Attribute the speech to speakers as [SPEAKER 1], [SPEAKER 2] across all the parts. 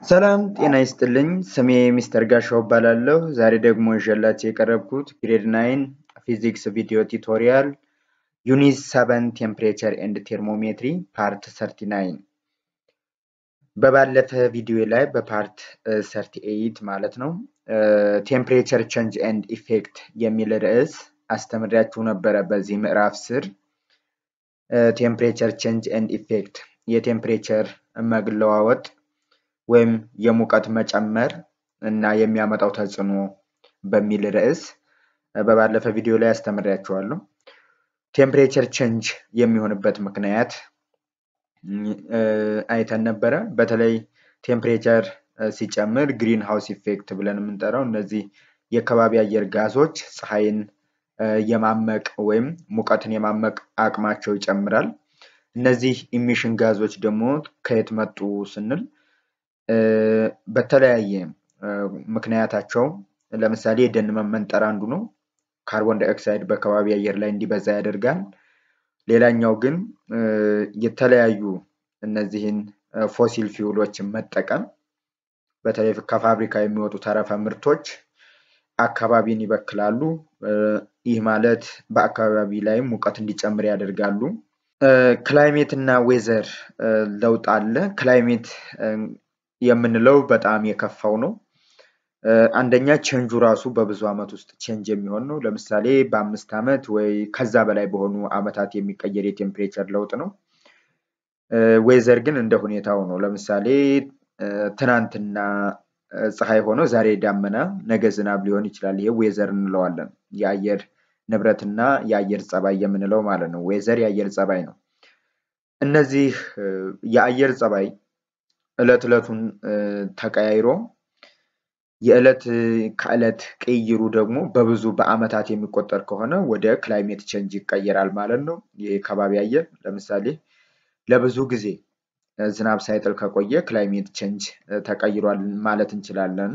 [SPEAKER 1] ሰላም ጤና ይስጥልኝ። ስሜ ሚስተር ጋሻው እባላለሁ። ዛሬ ደግሞ ይዤላችሁ የቀረብኩት ግሬድ ናይን ፊዚክስ ቪዲዮ ቱቶሪያል ዩኒት ሰቨን ቴምፕሬቸር ኤንድ ቴርሞሜትሪ ፓርት ሰርቲ ናይን በባለፈ ቪዲዮ ላይ በፓርት ሰርቲ ኤይት ማለት ነው ቴምፕሬቸር ቼንጅ ኤንድ ኢፌክት የሚል ርዕስ አስተምሪያችሁ ነበረ። በዚህ ምዕራፍ ስር ቴምፕሬቸር ቼንጅ ኤንድ ኢፌክት የቴምፕሬቸር መለዋወጥ ወይም የሙቀት መጨመር እና የሚያመጣው ተጽዕኖ በሚል ርዕስ በባለፈ ቪዲዮ ላይ አስተምሬያችኋለሁ። ቴምፕሬቸር ቼንጅ የሚሆንበት ምክንያት አይተን ነበረ። በተለይ ቴምፕሬቸር ሲጨምር ግሪን ሃውስ ኢፌክት ብለን የምንጠራው እነዚህ የከባቢ አየር ጋዞች ፀሐይን የማመቅ ወይም ሙቀትን የማመቅ አቅማቸው ይጨምራል። እነዚህ ኢሚሽን ጋዞች ደግሞ ከየት መጡ ስንል በተለያየ ምክንያታቸው ለምሳሌ የደን መመንጠር አንዱ ነው። ካርቦን ዳይኦክሳይድ በከባቢ አየር ላይ እንዲበዛ ያደርጋል። ሌላኛው ግን የተለያዩ እነዚህን ፎሲል ፊውሎችን መጠቀም በተለይ ከፋብሪካ የሚወጡ ተረፈ ምርቶች አካባቢን ይበክላሉ። ይህ ማለት በአካባቢ ላይም ሙቀት እንዲጨምር ያደርጋሉ። ክላይሜት እና ዌዘር ለውጥ አለ። ክላይሜት የምንለው በጣም የከፋው ነው። አንደኛ ቼንጁ ራሱ በብዙ ዓመት ውስጥ ቼንጅ የሚሆን ነው። ለምሳሌ በአምስት ዓመት ወይ ከዛ በላይ በሆኑ ዓመታት የሚቀየር የቴምፕሬቸር ለውጥ ነው። ዌዘር ግን እንደ ሁኔታው ነው። ለምሳሌ ትናንትና ፀሐይ ሆኖ ዛሬ ዳመና፣ ነገ ዝናብ ሊሆን ይችላል። ይሄ ዌዘር እንለዋለን። የአየር ንብረትና የአየር ጸባይ የምንለው ማለት ነው። ዌዘር የአየር ጸባይ ነው። እነዚህ የአየር ጸባይ እለት እለቱን ተቀያይሮ የዕለት ከዕለት ቅይሩ ደግሞ በብዙ በዓመታት የሚቆጠር ከሆነ ወደ ክላይሜት ቼንጅ ይቀየራል ማለት ነው። ይህ ከባቢ አየር ለምሳሌ ለብዙ ጊዜ ዝናብ ሳይጥል ከቆየ ክላይሜት ቼንጅ ተቀይሯል ማለት እንችላለን።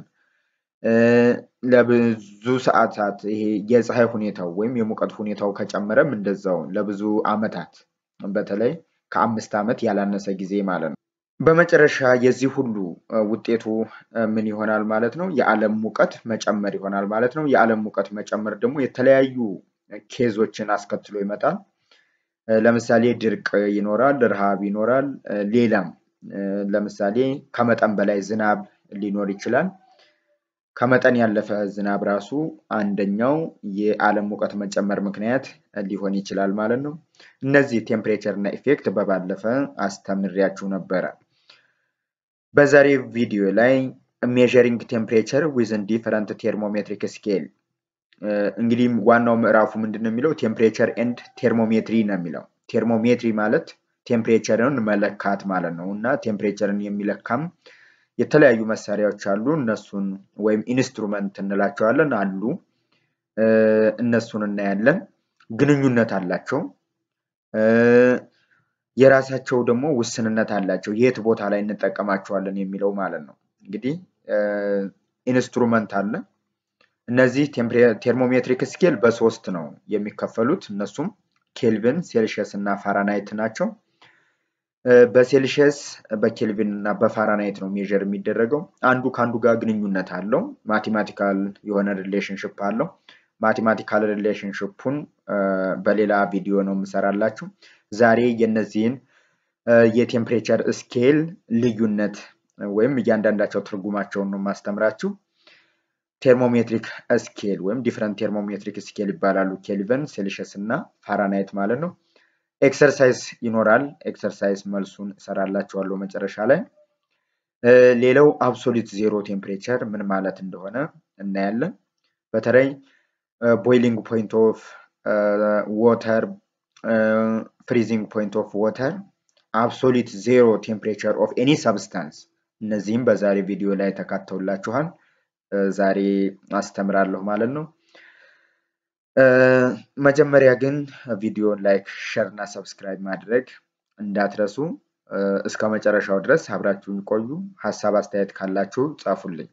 [SPEAKER 1] ለብዙ ሰዓታት ይሄ የፀሐይ ሁኔታው ወይም የሙቀት ሁኔታው ከጨመረም እንደዛው ለብዙ ዓመታት በተለይ ከአምስት ዓመት ያላነሰ ጊዜ ማለት ነው። በመጨረሻ የዚህ ሁሉ ውጤቱ ምን ይሆናል ማለት ነው? የዓለም ሙቀት መጨመር ይሆናል ማለት ነው። የዓለም ሙቀት መጨመር ደግሞ የተለያዩ ኬዞችን አስከትሎ ይመጣል። ለምሳሌ ድርቅ ይኖራል፣ ረሃብ ይኖራል። ሌላም ለምሳሌ ከመጠን በላይ ዝናብ ሊኖር ይችላል። ከመጠን ያለፈ ዝናብ ራሱ አንደኛው የዓለም ሙቀት መጨመር ምክንያት ሊሆን ይችላል ማለት ነው። እነዚህ ቴምፕሬቸር እና ኢፌክት በባለፈ አስተምሬያችሁ ነበረ። በዛሬ ቪዲዮ ላይ ሜዠሪንግ ቴምፕሬቸር ዊዝን ዲፈረንት ቴርሞሜትሪክ ስኬል እንግዲህ ዋናው ምዕራፉ ምንድን ነው የሚለው ቴምፕሬቸር ኤንድ ቴርሞሜትሪ ነው የሚለው። ቴርሞሜትሪ ማለት ቴምፕሬቸርን መለካት ማለት ነው እና ቴምፕሬቸርን የሚለካም የተለያዩ መሳሪያዎች አሉ። እነሱን ወይም ኢንስትሩመንት እንላቸዋለን አሉ። እነሱን እናያለን። ግንኙነት አላቸው። የራሳቸው ደግሞ ውስንነት አላቸው። የት ቦታ ላይ እንጠቀማቸዋለን የሚለው ማለት ነው። እንግዲህ ኢንስትሩመንት አለ። እነዚህ ቴርሞሜትሪክ ስኬል በሶስት ነው የሚከፈሉት። እነሱም ኬልቪን፣ ሴልሺየስ እና ፋራናይት ናቸው። በሴልሺየስ በኬልቪን እና በፋራናይት ነው ሜዥር የሚደረገው። አንዱ ከአንዱ ጋር ግንኙነት አለው። ማቴማቲካል የሆነ ሪሌሽንሽፕ አለው። ማቴማቲካል ሪሌሽንሽፑን በሌላ ቪዲዮ ነው የምሰራላችሁ። ዛሬ የነዚህን የቴምፕሬቸር ስኬል ልዩነት ወይም እያንዳንዳቸው ትርጉማቸውን ነው የማስተምራችሁ። ቴርሞሜትሪክ ስኬል ወይም ዲፍረንት ቴርሞሜትሪክ ስኬል ይባላሉ። ኬልቪን፣ ሴልሺየስ እና ፋራናይት ማለት ነው። ኤክሰርሳይዝ ይኖራል። ኤክሰርሳይዝ መልሱን እሰራላችኋለሁ መጨረሻ ላይ። ሌላው አብሶሊት ዜሮ ቴምፕሬቸር ምን ማለት እንደሆነ እናያለን። በተለይ ቦይሊንግ ፖይንት ኦፍ ዋተር፣ ፍሪዚንግ ፖይንት ኦፍ ዋተር፣ አብሶሊት ዜሮ ቴምፕሬቸር ኦፍ ኤኒ ሰብስታንስ እነዚህም በዛሬ ቪዲዮ ላይ ተካተውላችኋል። ዛሬ አስተምራለሁ ማለት ነው። መጀመሪያ ግን ቪዲዮን ላይክ፣ ሸር እና ሰብስክራይብ ማድረግ እንዳትረሱ። እስከ መጨረሻው ድረስ አብራችሁን ቆዩ። ሀሳብ አስተያየት ካላችሁ ጻፉልኝ።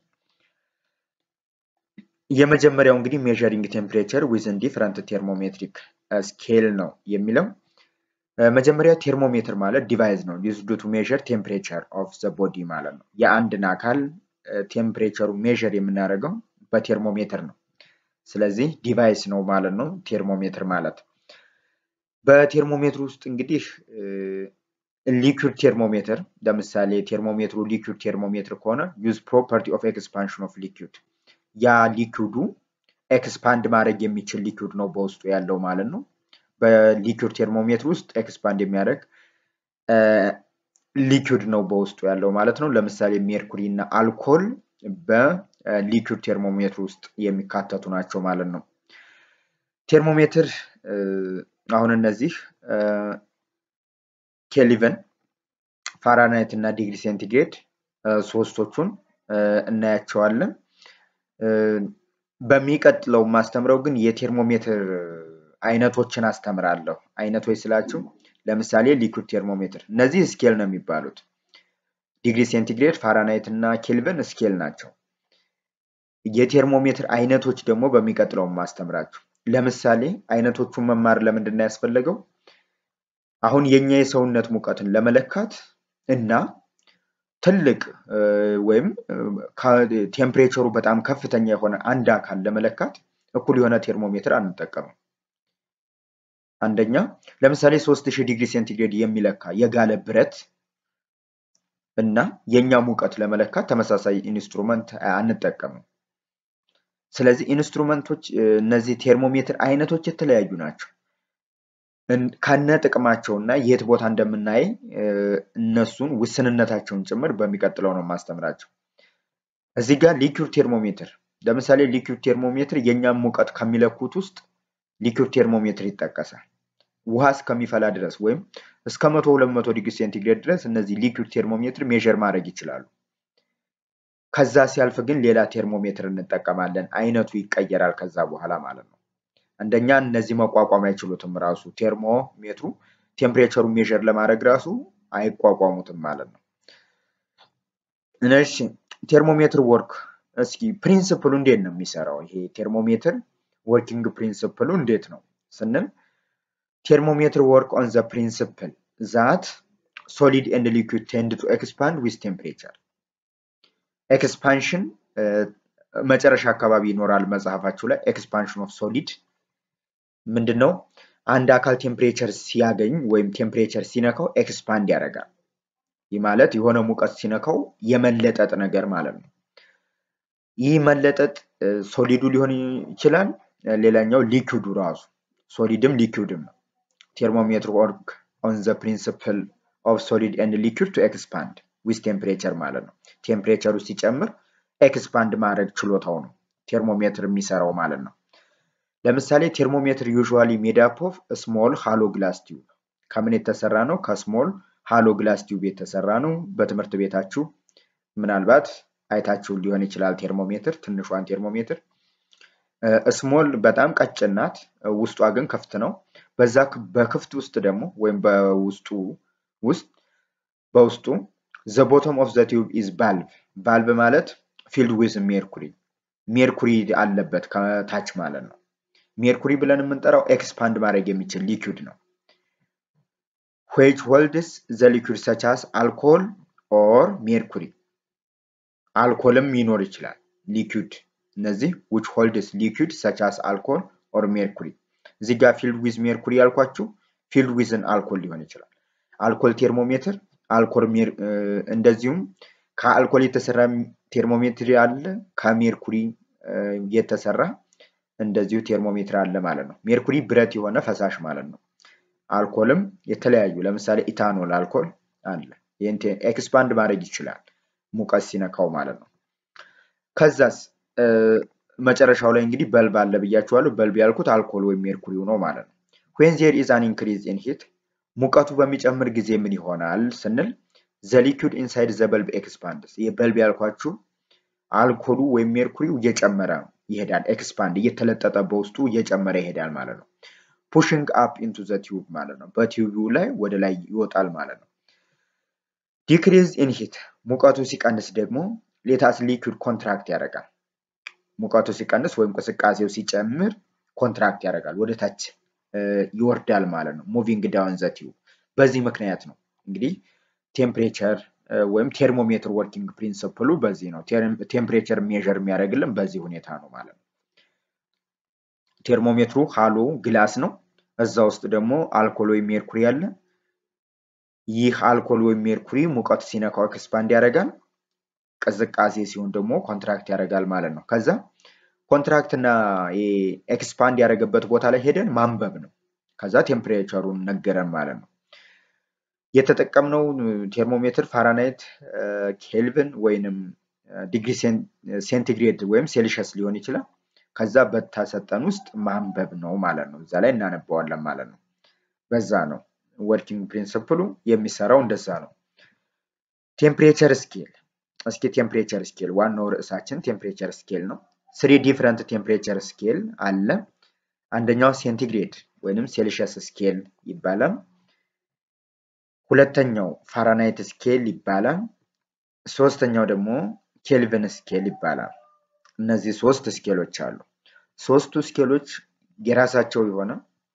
[SPEAKER 1] የመጀመሪያው እንግዲህ ሜዠሪንግ ቴምፕሬቸር ዊዝን ዲፍረንት ቴርሞሜትሪክ ስኬል ነው የሚለው መጀመሪያ ቴርሞሜትር ማለት ዲቫይስ ነው ዩዝድ ቱ ሜዥር ቴምፕሬቸር ኦፍ ዘ ቦዲ ማለት ነው። የአንድን አካል ቴምፕሬቸሩ ሜዥር የምናደርገው በቴርሞሜትር ነው። ስለዚህ ዲቫይስ ነው ማለት ነው ቴርሞሜትር ማለት። በቴርሞሜትር ውስጥ እንግዲህ ሊኩድ ቴርሞሜትር ለምሳሌ ቴርሞሜትሩ ሊኩድ ቴርሞሜትር ከሆነ ዩዝ ፕሮፐርቲ ኦፍ ኤክስፓንሽን ኦፍ ሊኩድ ያ ሊኩዱ ኤክስፓንድ ማድረግ የሚችል ሊኩድ ነው በውስጡ ያለው ማለት ነው። በሊኩድ ቴርሞሜትር ውስጥ ኤክስፓንድ የሚያደርግ ሊኩድ ነው በውስጡ ያለው ማለት ነው። ለምሳሌ ሜርኩሪ እና አልኮል በሊኩድ ቴርሞሜትር ውስጥ የሚካተቱ ናቸው ማለት ነው። ቴርሞሜትር አሁን እነዚህ ኬልቪን፣ ፋራናይት እና ዲግሪ ሴንቲግሬድ ሶስቶቹን እናያቸዋለን። በሚቀጥለው ማስተምረው ግን የቴርሞሜትር አይነቶችን አስተምራለሁ። አይነቶች ስላችሁ ለምሳሌ ሊኩድ ቴርሞሜትር እነዚህ ስኬል ነው የሚባሉት። ዲግሪ ሴንቲግሬድ፣ ፋራናይት እና ኬልቪን ስኬል ናቸው። የቴርሞሜትር አይነቶች ደግሞ በሚቀጥለው ማስተምራችሁ። ለምሳሌ አይነቶቹን መማር ለምንድን ነው ያስፈለገው? አሁን የኛ የሰውነት ሙቀትን ለመለካት እና ትልቅ ወይም ቴምፕሬቸሩ በጣም ከፍተኛ የሆነ አንድ አካል ለመለካት እኩል የሆነ ቴርሞሜትር አንጠቀምም። አንደኛ ለምሳሌ 3000 ዲግሪ ሴንቲግሬድ የሚለካ የጋለ ብረት እና የኛ ሙቀት ለመለካት ተመሳሳይ ኢንስትሩመንት አንጠቀምም። ስለዚህ ኢንስትሩመንቶች እነዚህ ቴርሞሜትር አይነቶች የተለያዩ ናቸው። ከነ ጥቅማቸው እና የት ቦታ እንደምናይ እነሱን ውስንነታቸውን ጭምር በሚቀጥለው ነው ማስተምራቸው። እዚህ ጋር ሊኩድ ቴርሞሜትር ለምሳሌ ሊኩድ ቴርሞሜትር የእኛም ሙቀት ከሚለኩት ውስጥ ሊኩድ ቴርሞሜትር ይጠቀሳል። ውሃ እስከሚፈላ ድረስ ወይም እስከ መቶ ሁለት መቶ ዲግሪ ሴንቲግሬድ ድረስ እነዚህ ሊኩድ ቴርሞሜትር ሜዥር ማድረግ ይችላሉ። ከዛ ሲያልፍ ግን ሌላ ቴርሞሜትር እንጠቀማለን። አይነቱ ይቀየራል ከዛ በኋላ ማለት ነው። አንደኛ እነዚህ መቋቋም አይችሉትም። ራሱ ቴርሞሜትሩ ቴምፕሬቸሩ ሜዥር ለማድረግ ራሱ አይቋቋሙትም ማለት ነው። እሺ ቴርሞሜትር ወርክ እስኪ ፕሪንስፕሉ እንዴት ነው የሚሰራው? ይሄ ቴርሞሜትር ወርኪንግ ፕሪንስፕሉ እንዴት ነው ስንል ቴርሞሜትር ወርክ ኦን ዘ ፕሪንስፕል ዛት ሶሊድ ኤንድ ሊኩድ ቴንድ ቱ ኤክስፓንድ ዊዝ ቴምፕሬቸር ኤክስፓንሽን መጨረሻ አካባቢ ይኖራል መጽሐፋችሁ ላይ ኤክስፓንሽን ኦፍ ሶሊድ ምንድን ነው? አንድ አካል ቴምፕሬቸር ሲያገኝ ወይም ቴምፕሬቸር ሲነካው ኤክስፓንድ ያደርጋል። ይህ ማለት የሆነ ሙቀት ሲነካው የመለጠጥ ነገር ማለት ነው። ይህ መለጠጥ ሶሊዱ ሊሆን ይችላል። ሌላኛው ሊኩዱ ራሱ ሶሊድም ሊኩድም ነው። ቴርሞሜትር ወርክ ኦን ዘ ፕሪንስፕል ኦፍ ሶሊድ ኤንድ ሊኩድ ቱ ኤክስፓንድ ዊዝ ቴምፕሬቸር ማለት ነው። ቴምፕሬቸሩ ሲጨምር ኤክስፓንድ ማድረግ ችሎታው ነው ቴርሞሜትር የሚሰራው ማለት ነው። ለምሳሌ ቴርሞሜትር ዩዥዋሊ ሜድ አፕ ኦፍ ስሞል ሃሎ ግላስ ቲዩብ ከምን የተሰራ ነው? ከስሞል ሃሎ ግላስ ቲዩብ የተሰራ ነው። በትምህርት ቤታችሁ ምናልባት አይታችሁ ሊሆን ይችላል። ቴርሞሜትር ትንሿን ቴርሞሜትር ስሞል በጣም ቀጭን ናት፣ ውስጧ ግን ክፍት ነው። በዛ በክፍት ውስጥ ደግሞ ወይም በውስጡ ውስጥ በውስጡ ዘ ቦቶም ኦፍ ዘ ቲዩብ ኢዝ ባልቭ ባልቭ ማለት ፊልድ ዊዝ ሜርኩሪ ሜርኩሪ አለበት ከታች ማለት ነው። ሜርኩሪ ብለን የምንጠራው ኤክስፓንድ ማድረግ የሚችል ሊኩድ ነው። ዌች ሆልድስ ዘ ሊኩድ ሰቻስ አልኮል ኦር ሜርኩሪ አልኮልም ይኖር ይችላል ሊኩድ እነዚህ ዊች ሆልድስ ሊኩድ ሰቻስ አልኮል ኦር ሜርኩሪ እዚህ ጋር ፊልድ ዊዝ ሜርኩሪ ያልኳችሁ ፊልድ ዊዝን አልኮል ሊሆን ይችላል። አልኮል ቴርሞሜትር አልኮል እንደዚሁም ከአልኮል የተሰራ ቴርሞሜትር አለ፣ ከሜርኩሪ የተሰራ እንደዚሁ ቴርሞሜትር አለ ማለት ነው። ሜርኩሪ ብረት የሆነ ፈሳሽ ማለት ነው። አልኮልም የተለያዩ ለምሳሌ ኢታኖል አልኮል አለ። ይህን ኤክስፓንድ ማድረግ ይችላል ሙቀት ሲነካው ማለት ነው። ከዛስ መጨረሻው ላይ እንግዲህ በልብ አለ ብያችኋለሁ። በልብ ያልኩት አልኮል ወይም ሜርኩሪው ነው ማለት ነው። ዌን ዜር ኢዝ አን ኢንክሪዝ ኢን ሂት ሙቀቱ በሚጨምር ጊዜ ምን ይሆናል ስንል ዘ ሊኩድ ኢንሳይድ ዘ በልብ ኤክስፓንድስ። ይህ በልብ ያልኳችሁ አልኮሉ ወይም ሜርኩሪው እየጨመረ ይሄዳል። ኤክስፓንድ እየተለጠጠ በውስጡ እየጨመረ ይሄዳል ማለት ነው። ፑሽንግ አፕ ኢንቱ ዘ ቲዩብ ማለት ነው። በቲዩቡ ላይ ወደ ላይ ይወጣል ማለት ነው። ዲክሪዝ ኢን ሂት ሙቀቱ ሲቀንስ ደግሞ ሌታስ ሊኩድ ኮንትራክት ያደርጋል። ሙቀቱ ሲቀንስ ወይም ቅስቃሴው ሲጨምር ኮንትራክት ያደርጋል፣ ወደ ታች ይወርዳል ማለት ነው። ሙቪንግ ዳውን ዘ ቲዩብ በዚህ ምክንያት ነው እንግዲህ ቴምፕሬቸር ወይም ቴርሞሜትር ወርኪንግ ፕሪንስፕሉ በዚህ ነው። ቴምፕሬቸር ሜዥር የሚያደርግልን በዚህ ሁኔታ ነው ማለት ነው። ቴርሞሜትሩ ሃሎ ግላስ ነው። እዛ ውስጥ ደግሞ አልኮል ወይም ሜርኩሪ አለ። ይህ አልኮል ወይም ሜርኩሪ ሙቀት ሲነካው ኤክስፓንድ ያደርጋል። ቅዝቃዜ ሲሆን ደግሞ ኮንትራክት ያደርጋል ማለት ነው። ከዛ ኮንትራክት እና ኤክስፓንድ ያደረገበት ቦታ ላይ ሄደን ማንበብ ነው። ከዛ ቴምፕሬቸሩን ነገረን ማለት ነው። የተጠቀምነው ቴርሞሜትር ፋራናይት፣ ኬልቪን ወይንም ዲግሪ ሴንቲግሬድ ወይም ሴልሸስ ሊሆን ይችላል። ከዛ በተሰጠን ውስጥ ማንበብ ነው ማለት ነው። እዛ ላይ እናነባዋለን ማለት ነው። በዛ ነው ወርኪንግ ፕሪንስፕሉ የሚሰራው እንደዛ ነው። ቴምፕሬቸር ስኬል እስኪ ቴምፕሬቸር ስኬል ዋናው ርዕሳችን ቴምፕሬቸር ስኬል ነው። ስሪ ዲፍረንት ቴምፕሬቸር ስኬል አለ። አንደኛው ሴንቲግሬድ ወይንም ሴልሺየስ ስኬል ይባላል። ሁለተኛው ፋራናይት ስኬል ይባላል። ሶስተኛው ደግሞ ኬልቪን ስኬል ይባላል። እነዚህ ሶስት ስኬሎች አሉ። ሶስቱ ስኬሎች የራሳቸው የሆነ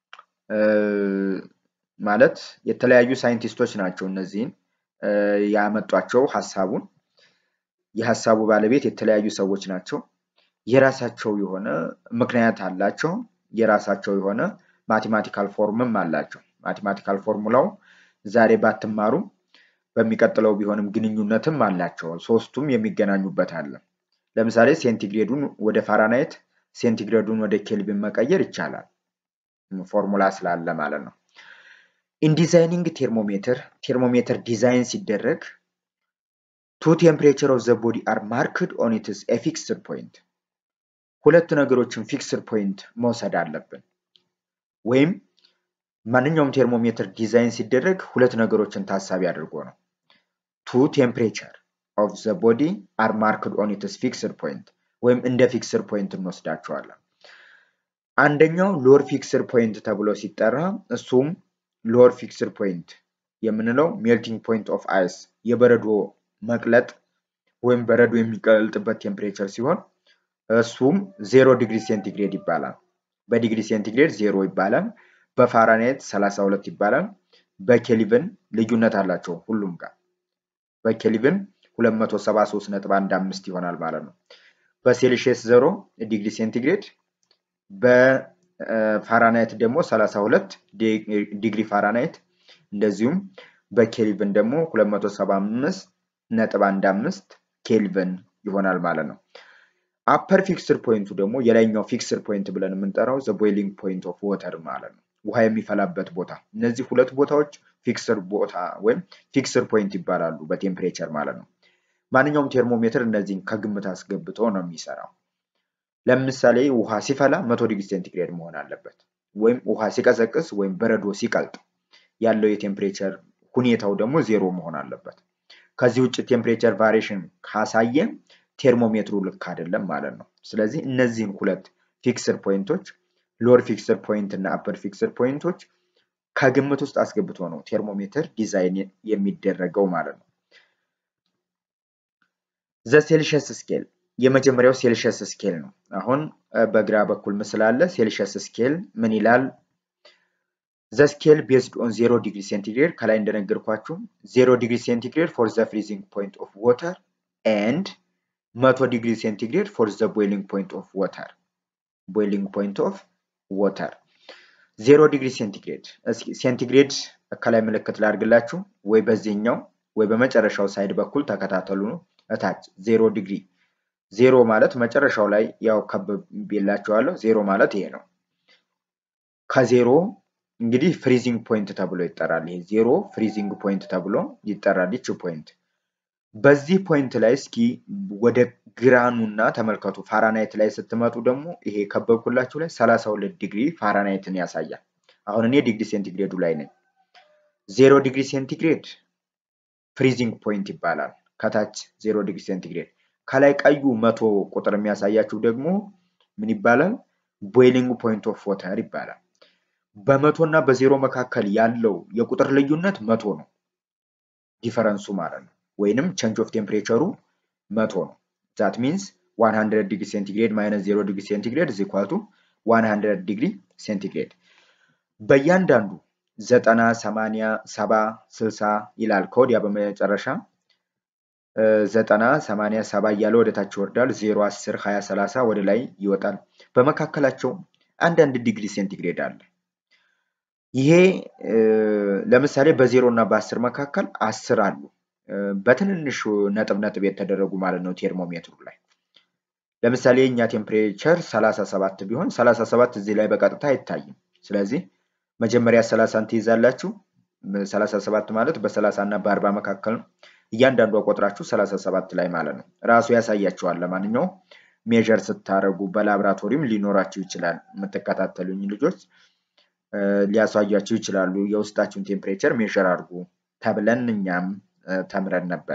[SPEAKER 1] ማለት የተለያዩ ሳይንቲስቶች ናቸው እነዚህን ያመጧቸው ሀሳቡን የሀሳቡ ባለቤት የተለያዩ ሰዎች ናቸው። የራሳቸው የሆነ ምክንያት አላቸው። የራሳቸው የሆነ ማቴማቲካል ፎርምም አላቸው። ማቴማቲካል ፎርሙላው ዛሬ ባትማሩ በሚቀጥለው ቢሆንም ግንኙነትም አላቸው። ሶስቱም የሚገናኙበት አለ። ለምሳሌ ሴንቲግሬዱን ወደ ፋራናይት፣ ሴንቲግሬዱን ወደ ኬልቪን መቀየር ይቻላል። ፎርሙላ ስላለ ማለት ነው። ኢን ዲዛይኒንግ ቴርሞሜትር ቴርሞሜትር ዲዛይን ሲደረግ ቱ ቴምፕሬቸር ኦፍ ዘ ቦዲ አር ማርክድ ኦን ኢትስ ኤ ፊክስድ ፖይንት ሁለት ነገሮችን ፊክስድ ፖይንት መውሰድ አለብን። ወይም ማንኛውም ቴርሞሜትር ዲዛይን ሲደረግ ሁለት ነገሮችን ታሳቢ አድርጎ ነው። ቱ ቴምፕሬቸር ኦፍ ዘ ቦዲ አር ማርክድ ኦን ኢትስ ፊክስድ ፖይንት ወይም እንደ ፊክስድ ፖይንት እንወስዳቸዋለን። አንደኛው ሎር ፊክስድ ፖይንት ተብሎ ሲጠራ እሱም ሎር ፊክስድ ፖይንት የምንለው ሜልቲንግ ፖይንት ኦፍ አይስ የበረዶ መቅለጥ ወይም በረዶ የሚቀልጥበት ቴምፕሬቸር ሲሆን እሱም ዜሮ ዲግሪ ሴንቲግሬድ ይባላል። በዲግሪ ሴንቲግሬድ ዜሮ ይባላል። በፋራናይት 32 ይባላል። በኬልቪን ልዩነት አላቸው ሁሉም ጋር በኬልቪን 273.15 ይሆናል ማለት ነው። በሴልሺየስ ዜሮ ዲግሪ ሴንቲግሬድ በፋራናይት ደግሞ 32 ዲግሪ ፋራናይት እንደዚሁም በኬልቪን ደግሞ 275.15 ኬልቪን ይሆናል ማለት ነው። አፐር ፊክስድ ፖይንቱ ደግሞ የላይኛው ፊክስድ ፖይንት ብለን የምንጠራው ዘ ቦይሊንግ ፖይንት ኦፍ ወተር ማለት ነው። ውሃ የሚፈላበት ቦታ። እነዚህ ሁለት ቦታዎች ፊክስድ ቦታ ወይም ፊክስድ ፖይንት ይባላሉ በቴምፕሬቸር ማለት ነው። ማንኛውም ቴርሞሜትር እነዚህን ከግምት አስገብቶ ነው የሚሰራው። ለምሳሌ ውሃ ሲፈላ መቶ ዲግሪ ሴንቲግሬድ መሆን አለበት። ወይም ውሃ ሲቀዘቅዝ ወይም በረዶ ሲቀልጥ ያለው የቴምፕሬቸር ሁኔታው ደግሞ ዜሮ መሆን አለበት። ከዚህ ውጭ ቴምፕሬቸር ቫሪሽን ካሳየ ቴርሞሜትሩ ልክ አይደለም ማለት ነው። ስለዚህ እነዚህን ሁለት ፊክስድ ፖይንቶች ሎር ፊክስድ ፖይንት እና አፐር ፊክስድ ፖይንቶች ከግምት ውስጥ አስገብቶ ነው ቴርሞሜትር ዲዛይን የሚደረገው ማለት ነው። ዘ ሴልሺየስ ስኬል የመጀመሪያው ሴልሺየስ ስኬል ነው። አሁን በግራ በኩል ምስል አለ። ሴልሺየስ ስኬል ምን ይላል? ዘ ስኬል ቤዝድ ኦን ዜሮ ዲግሪ ሴንቲግሬድ ከላይ እንደነገርኳችሁ ዜሮ ዲግሪ ሴንቲግሬድ ፎር ዘ ፍሪዚንግ ፖይንት ኦፍ ወተር ኤንድ መቶ ዲግሪ ሴንቲግሬድ ፎር ዘ ቦይሊንግ ፖይንት ኦፍ ወተር ቦይሊንግ ፖይንት ኦፍ ወተር ዜሮ ዲግሪ ሴንቲግሬድ ሴንቲግሬድ ከላይ ምልክት ላድርግላችሁ ወይ በዚህኛው ወይ በመጨረሻው ሳይድ በኩል ተከታተሉ ነው እታች ዜሮ ዲግሪ ዜሮ ማለት መጨረሻው ላይ ያው ከብቤላችኋለሁ ዜሮ ማለት ይሄ ነው ከዜሮ እንግዲህ ፍሪዚንግ ፖይንት ተብሎ ይጠራል ይሄ ዜሮ ፍሪዚንግ ፖይንት ተብሎ ይጠራል ይች ፖይንት በዚህ ፖይንት ላይ እስኪ ወደ ግራኑና ተመልከቱ። ፋራናይት ላይ ስትመጡ ደግሞ ይሄ ከበብኩላችሁ ላይ 32 ዲግሪ ፋራናይትን ያሳያል። አሁን እኔ ዲግሪ ሴንቲግሬዱ ላይ ነኝ። ዜሮ ዲግሪ ሴንቲግሬድ ፍሪዚንግ ፖይንት ይባላል። ከታች ዜሮ ዲግሪ ሴንቲግሬድ፣ ከላይ ቀዩ መቶ ቁጥር የሚያሳያችሁ ደግሞ ምን ይባላል? ቦይሊንግ ፖይንት ኦፍ ወተር ይባላል። በመቶ እና በዜሮ መካከል ያለው የቁጥር ልዩነት መቶ ነው፣ ዲፈረንሱ ማለት ነው። ወይንም ቼንጅ ኦፍ ቴምፕሬቸሩ መቶ ነው። ዛት ሚንስ 100 ዲግሪ ሴንቲግሬድ ማይነስ 0 ዲግሪ ሴንቲግሬድ ኢዝ ኢኳል ቱ 100 ዲግሪ ሴንቲግሬድ። በእያንዳንዱ ዘጠና ሰማንያ ሰባ ስልሳ ይላል ከወዲያ በመጨረሻ ዘጠና ሰማንያ ሰባ እያለ ወደ ታች ይወርዳል። ዜሮ አስር ሀያ ሰላሳ ወደ ላይ ይወጣል። በመካከላቸው አንዳንድ ዲግሪ ሴንቲግሬድ አለ። ይሄ ለምሳሌ በዜሮ እና በአስር መካከል አስር አሉ። በትንንሹ ነጥብ ነጥብ የተደረጉ ማለት ነው ቴርሞሜትሩ ላይ። ለምሳሌ የእኛ ቴምፕሬቸር ሰላሳ ሰባት ቢሆን ሰላሳ ሰባት እዚህ ላይ በቀጥታ አይታይም። ስለዚህ መጀመሪያ ሰላሳን ትይዛላችሁ። ሰላሳ ሰባት ማለት በሰላሳ እና በአርባ መካከል ነው። እያንዳንዷ ቆጥራችሁ ሰላሳ ሰባት ላይ ማለት ነው። ራሱ ያሳያችኋል። ለማንኛውም ሜዥር ስታደርጉ በላብራቶሪም ሊኖራችሁ ይችላል። የምትከታተሉኝ ልጆች ሊያሳያችሁ ይችላሉ። የውስጣችሁን ቴምፕሬቸር ሜዥር አድርጉ ተብለን እኛም ተምረን ነበር።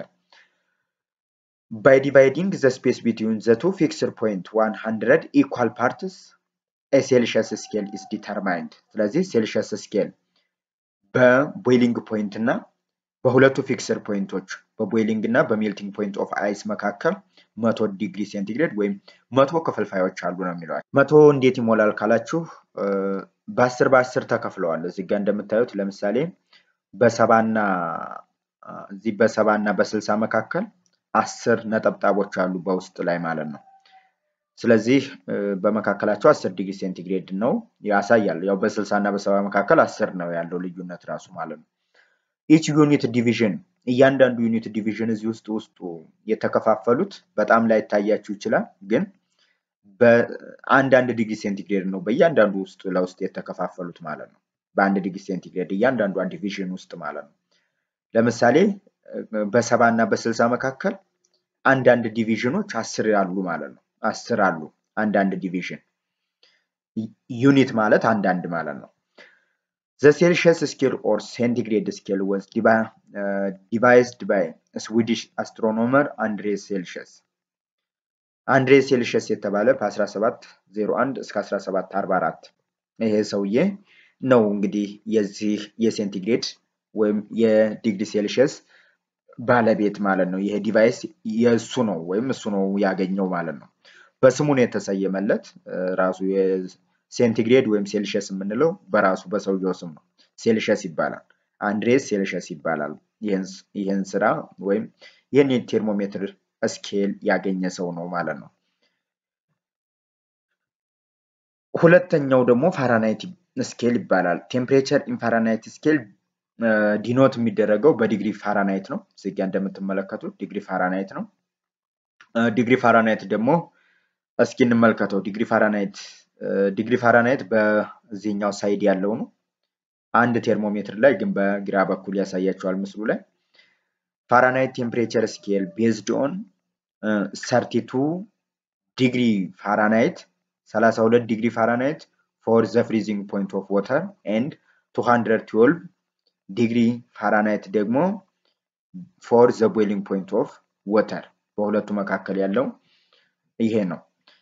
[SPEAKER 1] ባይ ዲቫይዲንግ ዘ ስፔስ ቢትዊን ዘ ቱ ፊክስድ ፖይንት ዋን ሀንድረድ ኢኳል ፓርትስ ሴልሺየስ ስኬል ኢስ ዲተርማይንድ። ስለዚህ ሴልሺየስ ስኬል በቦይሊንግ ፖይንት እና በሁለቱ ፊክስድ ፖይንቶች በቦይሊንግ እና በሜልቲንግ ፖይንት ኦፍ አይስ መካከል መቶ ዲግሪ ሴንቲግሬድ ወይም መቶ ክፍልፋዮች አሉ ነው የሚለዋል። መቶ እንዴት ይሞላል ካላችሁ በአስር በአስር ተከፍለዋል። እዚህ ጋር እንደምታዩት ለምሳሌ በሰባና እዚህ በሰባና በስልሳ መካከል አስር ነጠብጣቦች አሉ በውስጥ ላይ ማለት ነው። ስለዚህ በመካከላቸው አስር ዲግሪ ሴንቲግሬድ ነው ያሳያል። ያው በስልሳ እና በሰባ መካከል አስር ነው ያለው ልዩነት ራሱ ማለት ነው። ኢች ዩኒት ዲቪዥን እያንዳንዱ ዩኒት ዲቪዥን እዚህ ውስጥ ውስጡ የተከፋፈሉት በጣም ላይ ይታያችሁ ይችላል፣ ግን በአንዳንድ ዲግሪ ሴንቲግሬድ ነው በእያንዳንዱ ውስጥ ለውስጥ የተከፋፈሉት ማለት ነው። በአንድ ዲግሪ ሴንቲግሬድ እያንዳንዷ ዲቪዥን ውስጥ ማለት ነው። ለምሳሌ በሰባ እና በስልሳ መካከል አንዳንድ ዲቪዥኖች አስር አሉ ማለት ነው። አስር አሉ አንዳንድ ዲቪዥን ዩኒት ማለት አንዳንድ ማለት ነው። ዘ ሴልሺየስ ስኬል ኦር ሴንቲግሬድ ስኬል ወዝ ዲቫይዝድ ባይ ስዊዲሽ አስትሮኖመር አንድሬ ሴልሺየስ። አንድሬ ሴልሺየስ የተባለ በ1701 እስከ 1744 ይሄ ሰውዬ ነው እንግዲህ የዚህ የሴንቲግሬድ ወይም የዲግሪ ሴልሺየስ ባለቤት ማለት ነው። ይሄ ዲቫይስ የእሱ ነው ወይም እሱ ነው ያገኘው ማለት ነው። በስሙ ነው የተሰየመለት። ራሱ ሴንቲግሬድ ወይም ሴልሺየስ የምንለው በራሱ በሰውየው ስም ነው። ሴልሺየስ ይባላል። አንድሬስ ሴልሺየስ ይባላል። ይህን ስራ ወይም ይህን የቴርሞሜትር ስኬል ያገኘ ሰው ነው ማለት ነው። ሁለተኛው ደግሞ ፋራናይት ስኬል ይባላል። ቴምፕሬቸር ኢን ፋራናይት ስኬል ዲኖት የሚደረገው በዲግሪ ፋራናይት ነው። እዚጋ እንደምትመለከቱት ዲግሪ ፋራናይት ነው። ዲግሪ ፋራናይት ደግሞ እስኪ እንመልከተው። ዲግሪ ፋራናይት ዲግሪ ፋራናይት በዚህኛው ሳይድ ያለው ነው። አንድ ቴርሞሜትር ላይ ግን በግራ በኩል ያሳያቸዋል ምስሉ ላይ ፋራናይት ቴምፕሬቸር ስኬል ቤዝድ ኦን ሰርቲቱ ዲግሪ ፋራናይት 32 ዲግሪ ፋራናይት ፎር ዘ ፍሪዚንግ ፖይንት ኦፍ ዋተር ኤንድ 212 ዲግሪ ፋራናይት ደግሞ ፎር ዘ ቦይሊንግ ፖይንት ኦፍ ወተር በሁለቱ መካከል ያለው ይሄ ነው።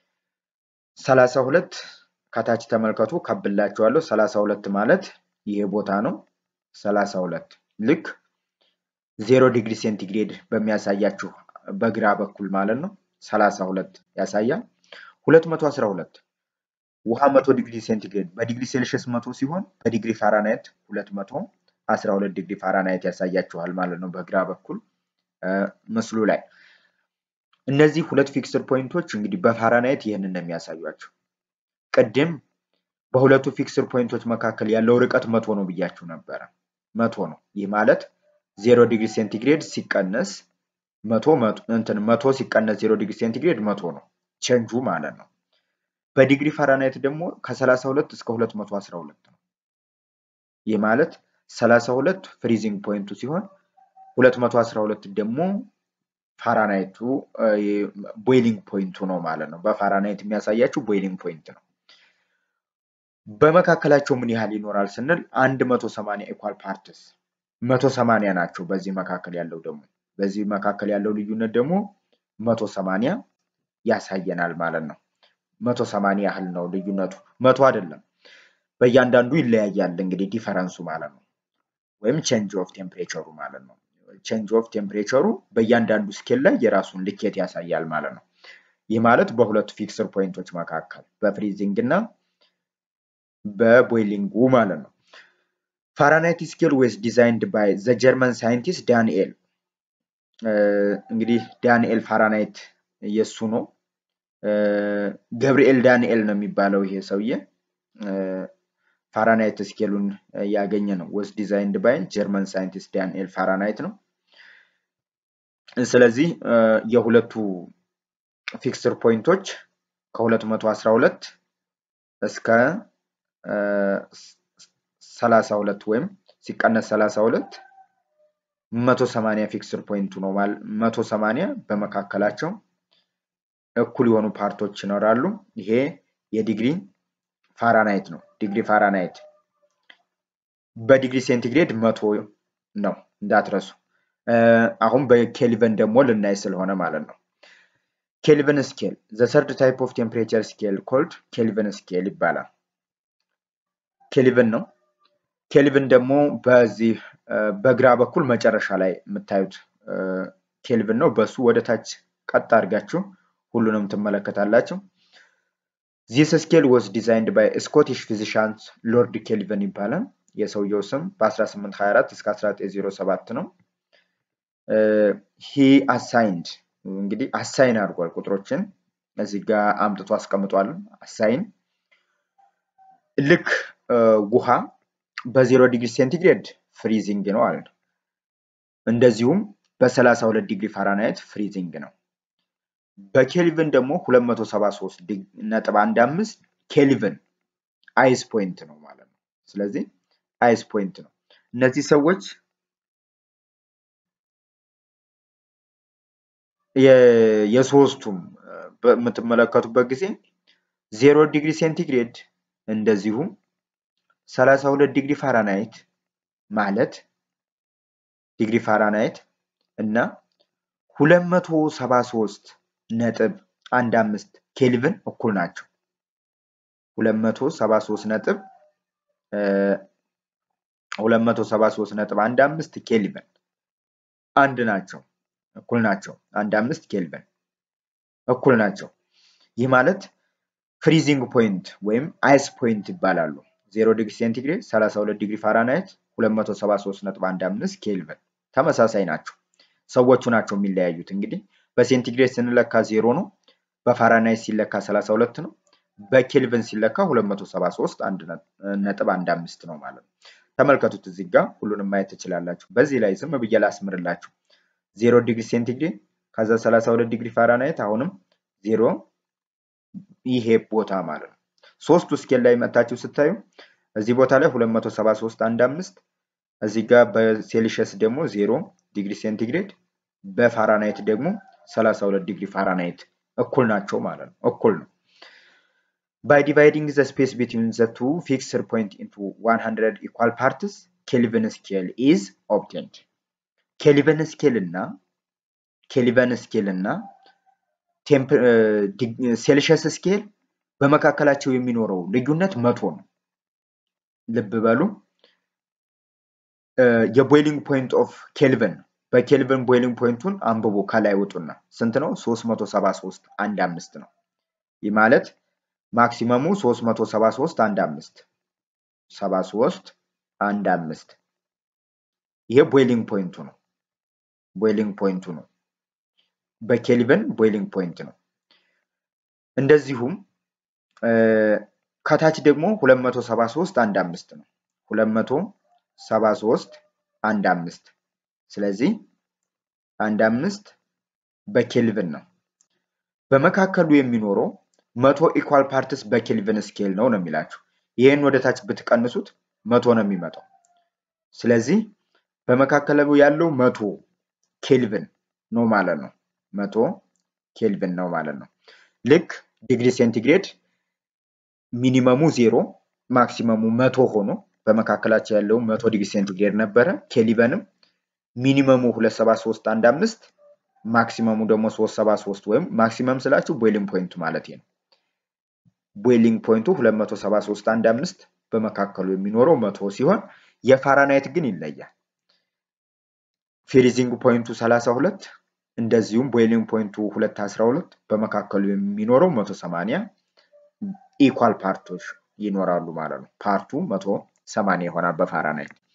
[SPEAKER 1] 32 ከታች ተመልከቱ ከብላችኋለሁ። 32 ማለት ይሄ ቦታ ነው። 32 ልክ ዜሮ ዲግሪ ሴንቲግሬድ በሚያሳያችሁ በግራ በኩል ማለት ነው 32 ያሳያል። 212 ውሃ 100 ዲግሪ ሴንቲግሬድ በዲግሪ ሴልሺየስ 100 ሲሆን በዲግሪ ፋራናይት 212 ዲግሪ ፋራናይት ያሳያችኋል ማለት ነው በግራ በኩል ምስሉ ላይ። እነዚህ ሁለት ፊክስድ ፖይንቶች እንግዲህ በፋራናይት ይህንን ነው የሚያሳዩአቸው። ቅድም በሁለቱ ፊክስድ ፖይንቶች መካከል ያለው ርቀት መቶ ነው ብያችሁ ነበረ። መቶ ነው። ይህ ማለት ዜሮ ዲግሪ ሴንቲግሬድ ሲቀነስ መቶ እንትን መቶ ሲቀነስ ዜሮ ዲግሪ ሴንቲግሬድ መቶ ነው ቼንጁ ማለት ነው። በዲግሪ ፋራናይት ደግሞ ከ32 እስከ 212 ነው። ይህ ማለት 32 ፍሪዚንግ ፖይንቱ ሲሆን 212 ደግሞ ፋራናይቱ ቦይሊንግ ፖይንቱ ነው ማለት ነው። በፋራናይት የሚያሳያችሁ ቦይሊንግ ፖይንት ነው። በመካከላቸው ምን ያህል ይኖራል ስንል 180 ኢኳል ፓርትስ 180 ናቸው። በዚህ መካከል ያለው ደግሞ በዚህ መካከል ያለው ልዩነት ደግሞ 180 ያሳየናል ማለት ነው። 180 ያህል ነው ልዩነቱ፣ መቶ አይደለም። በእያንዳንዱ ይለያያል እንግዲህ ዲፈረንሱ ማለት ነው። ወይም ቼንጅ ኦፍ ቴምፕሬቸሩ ማለት ነው። ቼንጅ ኦፍ ቴምፕሬቸሩ በእያንዳንዱ ስኬል ላይ የራሱን ልኬት ያሳያል ማለት ነው። ይህ ማለት በሁለቱ ፊክስድ ፖይንቶች መካከል በፍሪዚንግ እና በቦይሊንጉ ማለት ነው። ፋራናይት ስኬል ዌዝ ዲዛይንድ ባይ ዘ ጀርመን ሳይንቲስት ዳንኤል እንግዲህ ዳንኤል ፋራናይት የሱ ነው። ገብርኤል ዳንኤል ነው የሚባለው ይሄ ሰውዬ። ፋራናይት ስኬሉን ያገኘ ነው። ወዝ ዲዛይንድ ባይ ጀርመን ሳይንቲስት ዳንኤል ፋራናይት ነው። ስለዚህ የሁለቱ ፊክስድ ፖይንቶች ከ212 እስከ 32 ወይም ሲቀነስ 32 180 ፊክስድ ፖይንቱ ነው ማለት 180 በመካከላቸው እኩል የሆኑ ፓርቶች ይኖራሉ። ይሄ የዲግሪ ፋራናይት ነው። ዲግሪ ፋራናይት በዲግሪ ሴንቲግሬድ መቶ ነው እንዳትረሱ። አሁን በኬልቨን ደግሞ ልናይ ስለሆነ ማለት ነው። ኬልቨን ስኬል ዘ ሰርድ ታይፕ ኦፍ ቴምፕሬቸር ስኬል ኮልድ ኬልቨን ስኬል ይባላል። ኬልቨን ነው። ኬልቪን ደግሞ በዚህ በግራ በኩል መጨረሻ ላይ የምታዩት ኬልቪን ነው። በሱ ወደ ታች ቀጥ አድርጋችሁ ሁሉንም ትመለከታላችሁ። ዚስ ስኬል ወዝ ዲዛይንድ ባይ ስኮቲሽ ፊዚሻንስ ሎርድ ኬልቪን ይባላል። የሰውየው ስም በ1824 እስከ 1907 ነው። ሂ አሳይንድ እንግዲህ አሳይን አድርጓል ቁጥሮችን እዚህ ጋር አምጥቶ አስቀምጧል። አሳይን ልክ ውሃ በዜሮ ዲግሪ ሴንቲግሬድ ፍሪዚንግ ነው አለ። እንደዚሁም በ32 ዲግሪ ፋራናይት ፍሪዚንግ ነው። በኬልቪን ደግሞ 273 ነጥብ 15 ኬልቪን አይስ ፖይንት ነው ማለት ነው። ስለዚህ አይስ ፖይንት ነው። እነዚህ ሰዎች የሶስቱም በምትመለከቱበት ጊዜ ዜሮ ዲግሪ ሴንቲግሬድ እንደዚሁም 32 ዲግሪ ፋራናይት ማለት ዲግሪ ፋራናይት እና 273 ነጥብ አንድ አምስት ኬልቪን እኩል ናቸው። 273 ነጥብ 273 ነጥብ አንድ አምስት ኬልቪን አንድ ናቸው፣ እኩል ናቸው። አንድ አምስት ኬልቪን እኩል ናቸው። ይህ ማለት ፍሪዚንግ ፖይንት ወይም አይስ ፖይንት ይባላሉ። 0 ዲግሪ ሴንቲግሬድ 32 ዲግሪ ፋራናይት 273.15 ኬልቪን ተመሳሳይ ናቸው። ሰዎቹ ናቸው የሚለያዩት። እንግዲህ በሴንቲግሬድ ስንለካ ዜሮ ነው፣ በፋራናይት ሲለካ 32 ነው፣ በኬልቪን ሲለካ 273 ነጥብ 15 ነው ማለት ነው። ተመልከቱት እዚህ ጋር ሁሉንም ማየት ትችላላችሁ። በዚህ ላይ ዝም ብዬ ላስምርላችሁ። 0 ዲግሪ ሴንቲግሬድ ከዛ 32 ዲግሪ ፋራናይት አሁንም ዜሮ ይሄ ቦታ ማለት ነው። ሶስቱ ስኬል ላይ መታችሁ ስታዩ እዚህ ቦታ ላይ 273 አንድ አምስት እዚህ ጋር በሴልሺየስ ደግሞ 0 ዲግሪ ሴንቲግሬድ በፋራናይት ደግሞ 32 ዲግሪ ፋራናይት እኩል ናቸው ማለት ነው። እኩል ነው። ባይ ዲቫይዲንግ ዘ ስፔስ ቢትዊን ዘ ቱ ፊክስድ ፖይንት ኢንቱ 100 ኢኳል ፓርትስ ኬልቪን ስኬል ኢዝ ኦብቴንድ። ኬልቪን ስኬል እና ኬልቪን ስኬል እና ሴልሺየስ ስኬል በመካከላቸው የሚኖረው ልዩነት መቶ ነው። ልብ በሉ። የቦይሊንግ ፖይንት ኦፍ ኬልቪን በኬልቪን ቦይሊንግ ፖይንቱን አንብቦ ከላይ ውጡና ስንት ነው? 373 አንድ አምስት ነው። ይህ ማለት ማክሲመሙ 373 አንድ አምስት 73 አንድ አምስት ይሄ ቦይሊንግ ፖይንቱ ነው። ቦይሊንግ ፖይንቱ ነው። በኬልቪን ቦይሊንግ ፖይንት ነው። እንደዚሁም ከታች ደግሞ 273 አንድ አምስት ነው። 273 አንድ አምስት ስለዚህ አንድ አምስት በኬልቪን ነው። በመካከሉ የሚኖረው መቶ ኢኳል ፓርትስ በኬልቪን ስኬል ነው ነው የሚላችሁ። ይህን ወደ ታች ብትቀንሱት መቶ ነው የሚመጣው። ስለዚህ በመካከሉ ያለው መቶ ኬልቪን ነው ማለት ነው። መቶ ኬልቪን ነው ማለት ነው። ልክ ዲግሪ ሴንቲግሬድ ሚኒመሙ ዜሮ ማክሲመሙ መቶ ሆኖ በመካከላቸው ያለው መቶ ዲግሪ ሴንቲግሬድ ነበረ። ኬልቪንም ሚኒመሙ 273 አንድ አምስት ማክሲመሙ ደግሞ 373 ወይም ማክሲመም ስላችሁ ቦይሊንግ ፖይንቱ ማለት ነው። ቦይሊንግ ፖይንቱ 273 አንድ አምስት በመካከሉ የሚኖረው መቶ ሲሆን የፋራናይት ግን ይለያል። ፍሪዚንግ ፖይንቱ 32 እንደዚሁም ቦይሊንግ ፖይንቱ 212 በመካከሉ የሚኖረው 180 ኢኳል ፓርቶች ይኖራሉ ማለት ነው። ፓርቱ 180 ይሆናል በፋራናይት።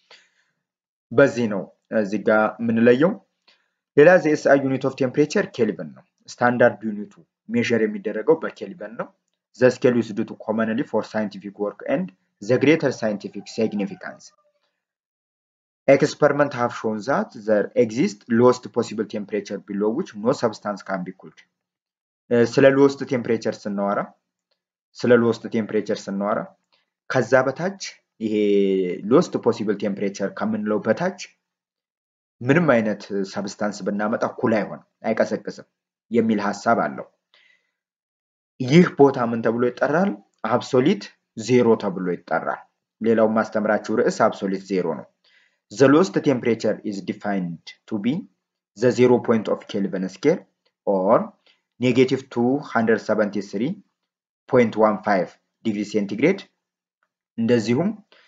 [SPEAKER 1] በዚህ ነው እዚህ ጋር የምንለየው። ሌላ ዘኤስአይ ዩኒት ኦፍ ቴምፕሬቸር ኬልቪን ነው። ስታንዳርድ ዩኒቱ ሜዥር የሚደረገው በኬልቪን ነው። ዘ ስኬል ዩዝድ ቱ ኮመንሊ ፎር ሳይንቲፊክ ወርክ ኤንድ ዘ ግሬተር ሳይንቲፊክ ሲግኒፊካንስ ኤክስፐሪመንት ሃቭ ሾን ዛት ዘር ኤግዚስት ሎስት ፖሲብል ቴምፕሬቸር ቢሎ ዊች ኖ ሰብስታንስ ካን ቢ ኩልድ። ስለ ሎስት ቴምፕሬቸር ስናወራ ስለ ሎስት ቴምፕሬቸር ስናወራ ከዛ በታች ይሄ ሎስት ፖሲብል ቴምፕሬቸር ከምንለው በታች ምንም አይነት ሰብስታንስ ብናመጣ ኩል አይሆን አይቀሰቅስም የሚል ሀሳብ አለው። ይህ ቦታ ምን ተብሎ ይጠራል? አብሶሊት ዜሮ ተብሎ ይጠራል። ሌላው ማስተምራችሁ ርዕስ አብሶሊት ዜሮ ነው። ዘ ሎስት ቴምፕሬቸር ኢዝ ዲፋይንድ ቱ ቢ ዘ ዜሮ ፖይንት ኦፍ ኬልቪን ስኬል ኦር ኔጌቲቭ 273.15 ዲግሪ ሴንቲግሬድ እንደዚሁም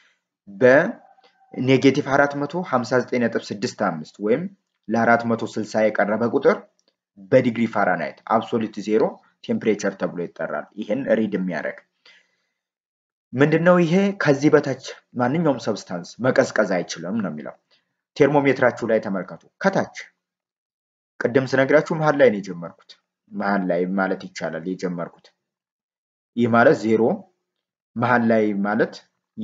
[SPEAKER 1] በኔጌቲቭ 459.65 ወይም ለ460 የቀረበ ቁጥር በዲግሪ ፋራናይት አብሶሉት ዜሮ ቴምፕሬቸር ተብሎ ይጠራል። ይህን ሪድ የሚያደርግ ምንድነው? ይሄ ከዚህ በታች ማንኛውም ሰብስታንስ መቀዝቀዝ አይችልም ነው የሚለው። ቴርሞሜትራችሁ ላይ ተመልከቱ። ከታች ቅድም ስነግራችሁ መሀል ላይ ነው የጀመርኩት። መሀል ላይ ማለት ይቻላል የጀመርኩት። ይህ ማለት ዜሮ መሀል ላይ ማለት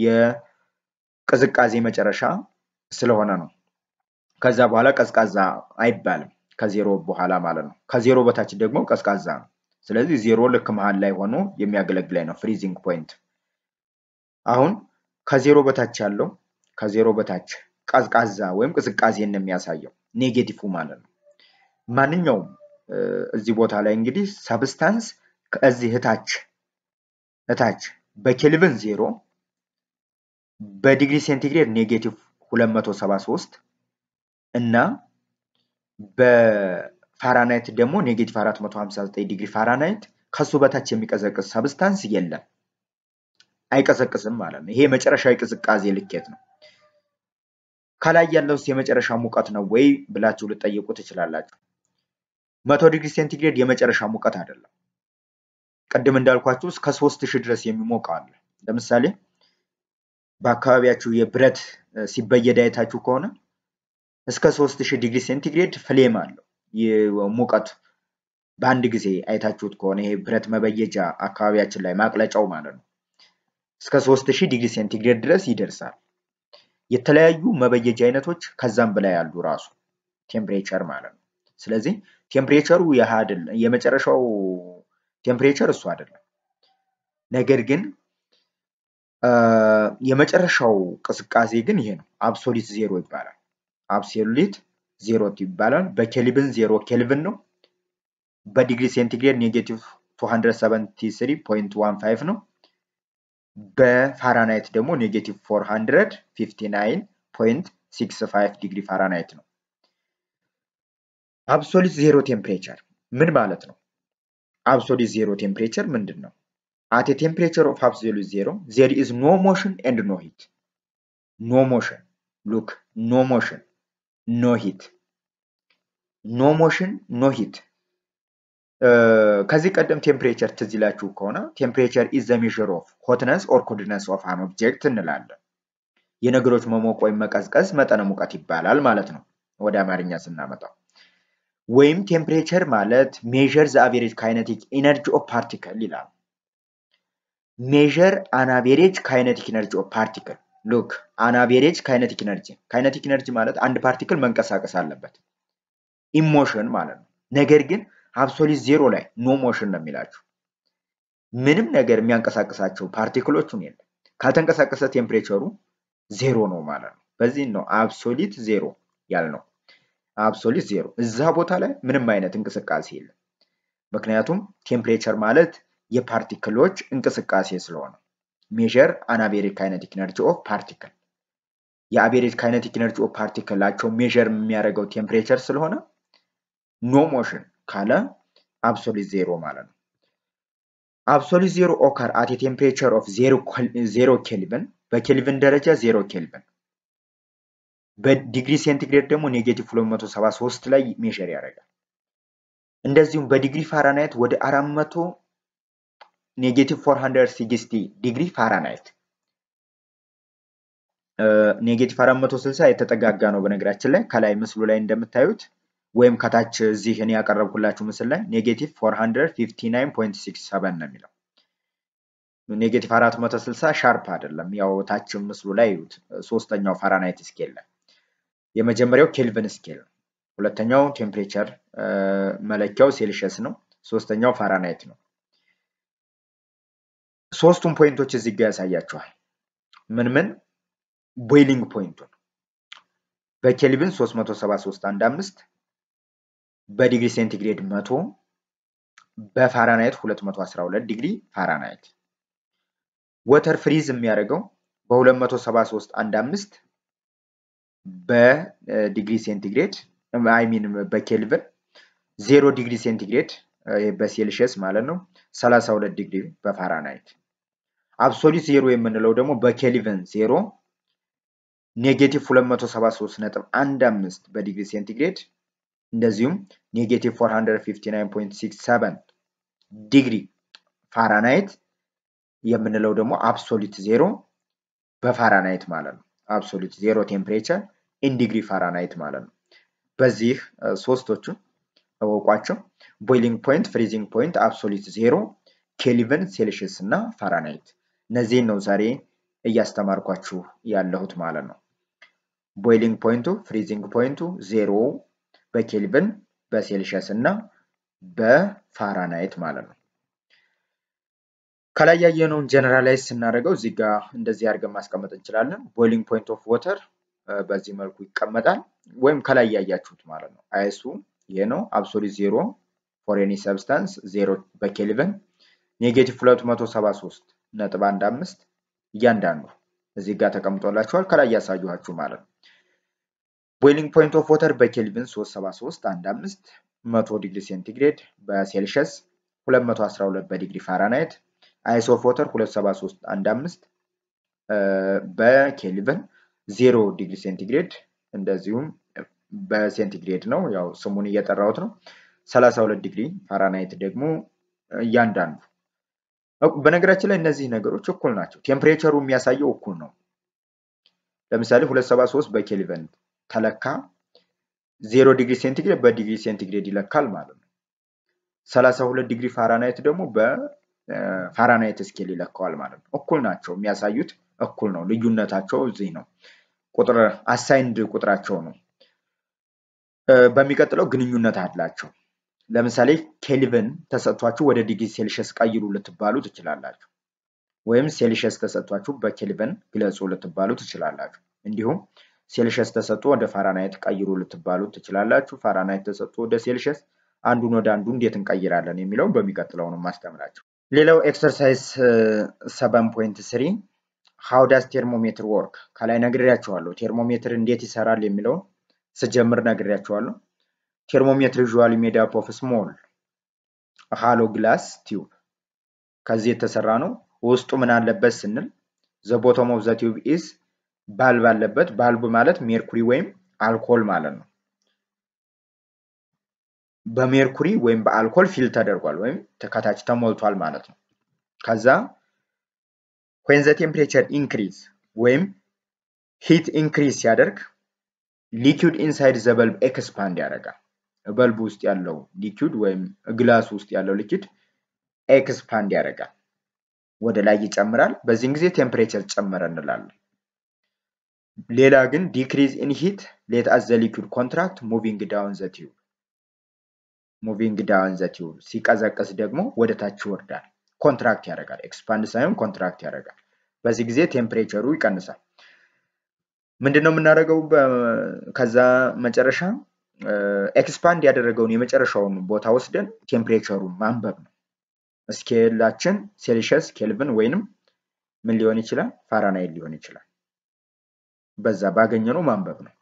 [SPEAKER 1] የቅዝቃዜ መጨረሻ ስለሆነ ነው። ከዛ በኋላ ቀዝቃዛ አይባልም። ከዜሮ በኋላ ማለት ነው። ከዜሮ በታች ደግሞ ቀዝቃዛ ነው። ስለዚህ ዜሮ ልክ መሀል ላይ ሆኖ የሚያገለግላይ ነው ፍሪዚንግ ፖይንት። አሁን ከዜሮ በታች ያለው ከዜሮ በታች ቀዝቃዛ ወይም ቅዝቃዜን ነው የሚያሳየው ኔጌቲቭ ማለት ነው። ማንኛውም እዚህ ቦታ ላይ እንግዲህ ሰብስታንስ ከዚህ እታች እታች በኬልቪን ዜሮ በዲግሪ ሴንቲግሬድ ኔጌቲቭ 273 እና በፋራናይት ደግሞ ኔጌቲቭ 459 ዲግሪ ፋራናይት ከሱ በታች የሚቀዘቅዝ ሰብስታንስ የለም፣ አይቀዘቅዝም ማለት ነው። ይሄ የመጨረሻ የቅዝቃዜ ልኬት ነው። ከላይ ያለውስ የመጨረሻ ሙቀት ነው ወይ ብላችሁ ልጠይቁ ትችላላችሁ። መቶ ዲግሪ ሴንቲግሬድ የመጨረሻ ሙቀት አይደለም። ቅድም እንዳልኳችሁ እስከ ሶስት ሺህ ድረስ የሚሞቅ አለ። ለምሳሌ በአካባቢያችሁ የብረት ሲበየድ አይታችሁ ከሆነ እስከ ሶስት ሺህ ዲግሪ ሴንቲግሬድ ፍሌም አለው ሙቀት በአንድ ጊዜ አይታችሁት ከሆነ ይሄ ብረት መበየጃ አካባቢያችን ላይ ማቅለጫው ማለት ነው እስከ ሶስት ሺህ ዲግሪ ሴንቲግሬድ ድረስ ይደርሳል። የተለያዩ መበየጃ አይነቶች ከዛም በላይ ያሉ ራሱ ቴምፕሬቸር ማለት ነው። ስለዚህ ቴምፕሬቸሩ ያህ አይደለም፣ የመጨረሻው ቴምፕሬቸር እሱ አይደለም። ነገር ግን የመጨረሻው ቅዝቃዜ ግን ይሄ ነው። አብሶሊት ዜሮ ይባላል። አብሶሊት ዜሮ ይባላል። በኬልቪን ዜሮ ኬልቪን ነው። በዲግሪ ሴንቲግሬድ ኔጌቲቭ 273.15 ነው። በፋራናይት ደግሞ ኔጌቲቭ 459.65 ዲግሪ ፋራናይት ነው። አብሶሊት ዜሮ ቴምፕሬቸር ምን ማለት ነው? አብሶሊት ዜሮ ቴምፕሬቸር ምንድን ነው? አት ቴምፕሬቸር ኦፍ አብሶሊት ዜሮ ዜር ኢዝ ኖ ሞሽን ኤንድ ኖ ሂት። ኖ ሞሽን ሉክ ኖ ሞሽን ኖ ሂት ኖ ሞሽን ኖ ሂት። ከዚህ ቀደም ቴምፕሬቸር ትዝ ይላችሁ ከሆነ ቴምፕሬቸር ኢዝ ዘ ሜዥር ኦፍ ሆትነስ ኦር ኮልድነስ ኦፍ አን ኦብጀክት እንላለን። የነገሮች መሞቅ ወይም መቀዝቀዝ መጠነ ሙቀት ይባላል ማለት ነው ወደ አማርኛ ስናመጣው። ወይም ቴምፕሬቸር ማለት ሜዥር ዘ አቬሬጅ ካይነቲክ ኢነርጂ ኦፍ ፓርቲክል ይላል። ሜዥር አን አቬሬጅ ካይነቲክ ኢነርጂ ኦፍ ፓርቲክል ሉክ አን አቬሬጅ ካይነቲክ ኢነርጂ ካይነቲክ ኢነርጂ ማለት አንድ ፓርቲክል መንቀሳቀስ አለበት ኢሞሽን ማለት ነው። ነገር ግን አብሶሊት ዜሮ ላይ ኖ ሞሽን ነው የሚላችሁ። ምንም ነገር የሚያንቀሳቅሳቸው ፓርቲክሎቹን የለም። ካልተንቀሳቀሰ ቴምፕሬቸሩ ዜሮ ነው ማለት ነው። በዚህ ነው አብሶሊት ዜሮ ያልነው። አብሶሊት ዜሮ እዛ ቦታ ላይ ምንም አይነት እንቅስቃሴ የለም። ምክንያቱም ቴምፕሬቸር ማለት የፓርቲክሎች እንቅስቃሴ ስለሆነ ሜዥር አን አቬሬጅ ካይነቲክ ኢነርጂ ኦፍ ፓርቲክል የአቬሬጅ ካይነቲክ ኢነርጂ ኦፍ ፓርቲክላቸው ሜዥር የሚያደርገው ቴምፕሬቸር ስለሆነ ኖ ሞሽን ካለ አብሶሊት ዜሮ ማለት ነው። አብሶሊት ዜሮ ኦከር አት ቴምፕሬቸር ኦፍ ዜሮ ኬልቪን በኬልቪን ደረጃ ዜሮ ኬልቪን በዲግሪ ሴንቲግሬድ ደግሞ ኔጌቲቭ 273 ላይ ሜዥር ያደርጋል። እንደዚሁም በዲግሪ ፋራናይት ወደ 400 ኔጌቲቭ 460 ዲግሪ ፋራናይት ኔጌቲቭ 460 የተጠጋጋ ነው። በነገራችን ላይ ከላይ ምስሉ ላይ እንደምታዩት ወይም ከታች እዚህ እኔ ያቀረብኩላችሁ ምስል ላይ ኔጌቲቭ 459.67 ነው የሚለው። ኔጌቲቭ 460 ሻርፕ አይደለም። ያው ታች ምስሉ ላይ ይዩት። ሶስተኛው ፋራናይት ስኬል ላይ የመጀመሪያው ኬልቪን ስኬል ነው። ሁለተኛው ቴምፕሬቸር መለኪያው ሴልሺየስ ነው። ሶስተኛው ፋራናይት ነው። ሶስቱም ፖይንቶች እዚህ ጋር ያሳያችኋል። ምን ምን ቦይሊንግ ፖይንቱን በኬልቪን 373.15 በዲግሪ ሴንቲግሬድ 100 በፋራናይት 212 ዲግሪ ፋራናይት ወተር ፍሪዝ የሚያደርገው በ273.15 በዲግሪ ሴንቲግሬድ አይሚን በኬልቪን 0 ዲግሪ ሴንቲግሬድ በሴልሺየስ ማለት ነው 32 ዲግሪ በፋራናይት አብሶሊት ዜሮ የምንለው ደግሞ በኬልቪን ዜሮ ኔጌቲቭ 273.15 በዲግሪ ሴንቲግሬድ እንደዚሁም ኔጌቲቭ 459.67 ዲግሪ ፋራናይት የምንለው ደግሞ አብሶሊት ዜሮ በፋራናይት ማለት ነው። አብሶሊት ዜሮ ቴምፕሬቸር ኢን ዲግሪ ፋራናይት ማለት ነው። በዚህ ሶስቶቹን እወቋቸው። ቦይሊንግ ፖይንት፣ ፍሪዚንግ ፖይንት፣ አብሶሊት ዜሮ፣ ኬልቪን፣ ሴልሺየስ እና ፋራናይት እነዚህን ነው ዛሬ እያስተማርኳችሁ ያለሁት ማለት ነው። ቦይሊንግ ፖይንቱ፣ ፍሪዚንግ ፖይንቱ ዜሮ በኬልቪን በሴልሺየስ እና በፋራናይት ማለት ነው። ከላይ ያየነውን ጀነራላይዝ ስናደርገው እዚህ ጋር እንደዚህ አድርገን ማስቀመጥ እንችላለን። ቦይሊንግ ፖይንት ኦፍ ወተር በዚህ መልኩ ይቀመጣል፣ ወይም ከላይ ያያችሁት ማለት ነው። አይሱ ይሄ ነው። አብሶሉት ዜሮ ፎር ኤኒ ሰብስታንስ ዜሮ በኬልቪን ኔጌቲቭ 273 ነጥብ አንድ አምስት እያንዳንዱ እዚህ ጋር ተቀምጦላችኋል። ከላይ ያሳየኋችሁ ማለት ነው። ቦይሊንግ ፖይንት ኦፍ ወተር በኬልቪን 373 አንድ አምስት መቶ ዲግሪ ሴንቲግሬድ በሴልሺየስ 212 በዲግሪ ፋራናይት አይስ ኦፍ ወተር 273 አንድ አምስት በኬልቪን 0 ዲግሪ ሴንቲግሬድ እንደዚሁም በሴንቲግሬድ ነው ያው ስሙን እየጠራሁት ነው 32 ዲግሪ ፋራናይት ደግሞ እያንዳንዱ በነገራችን ላይ እነዚህ ነገሮች እኩል ናቸው ቴምፕሬቸሩ የሚያሳየው እኩል ነው ለምሳሌ 273 በኬልቪን ተለካ 0 ዲግሪ ሴንቲግሬድ በዲግሪ ሴንቲግሬድ ይለካል ማለት ነው 32 ዲግሪ ፋራናይት ደግሞ በፋራናይት ስኬል ይለካዋል ማለት ነው እኩል ናቸው የሚያሳዩት እኩል ነው ልዩነታቸው እዚህ ነው ቁጥር አሳይንድ ቁጥራቸው ነው በሚቀጥለው ግንኙነት አላቸው ለምሳሌ ኬልቪን ተሰጥቷችሁ ወደ ዲግሪ ሴልሽስ ቀይሩ ልትባሉ ትችላላችሁ ወይም ሴልሽስ ተሰጥቷችሁ በኬልቪን ግለጹ ልትባሉ ትችላላችሁ እንዲሁም ሴልሽስ ተሰጥቶ ወደ ፋራናይት ቀይሩ ልትባሉ ትችላላችሁ ፋራናይት ተሰጥቶ ወደ ሴልሽስ አንዱን ወደ አንዱ እንዴት እንቀይራለን የሚለውን በሚቀጥለው ነው ማስተምራቸው ሌላው ኤክሰርሳይዝ ሰቨን ፖይንት ስሪ ሃው ዳስ ቴርሞሜትር ወርክ ከላይ ነግሬያቸዋለሁ ቴርሞሜትር እንዴት ይሰራል የሚለውን ስጀምር ነግሬያቸዋለሁ ቴርሞሜትር ዩዥዋሊ ሜድ አፕ ኦፍ ስሞል ሃሎ ግላስ ቲዩብ ከዚህ የተሰራ ነው ውስጡ ምን አለበት ስንል ዘ ቦቶም ኦፍ ዘ ቲዩብ ኢዝ ባልብ አለበት ባልብ ማለት ሜርኩሪ ወይም አልኮል ማለት ነው በሜርኩሪ ወይም በአልኮል ፊል ተደርጓል ወይም ከታች ተሞልቷል ማለት ነው ከዛ ዌን ዘ ቴምፕሬቸር ኢንክሪዝ ወይም ሂት ኢንክሪዝ ሲያደርግ ሊኪድ ኢንሳይድ ዘ በልብ ኤክስፓንድ ያደርጋል በልብ ውስጥ ያለው ሊኪድ ወይም ግላስ ውስጥ ያለው ሊኪድ ኤክስፓንድ ያደርጋል ወደ ላይ ይጨምራል በዚህን ጊዜ ቴምፕሬቸር ጨመረ እንላለን ሌላ ግን ዲክሪዝ ኢን ሂት ሌት አስ ዘ ሊኪድ ኮንትራክት ሙቪንግ ዳውን ዘ ቲዩብ ሙቪንግ ዳውን ዘ ቲዩብ ሲቀዘቅዝ ደግሞ ወደ ታች ይወርዳል ኮንትራክት ያደርጋል ኤክስፓንድ ሳይሆን ኮንትራክት ያደርጋል በዚህ ጊዜ ቴምፕሬቸሩ ይቀንሳል ምንድነው የምናደርገው ከዛ መጨረሻ ኤክስፓንድ ያደረገውን የመጨረሻውን ቦታ ወስደን ቴምፕሬቸሩን ማንበብ ነው ስኬላችን ሴልሽስ ኬልቪን ወይንም ምን ሊሆን ይችላል ፋራናይት ሊሆን ይችላል በዛ ባገኘነው ማንበብ ነው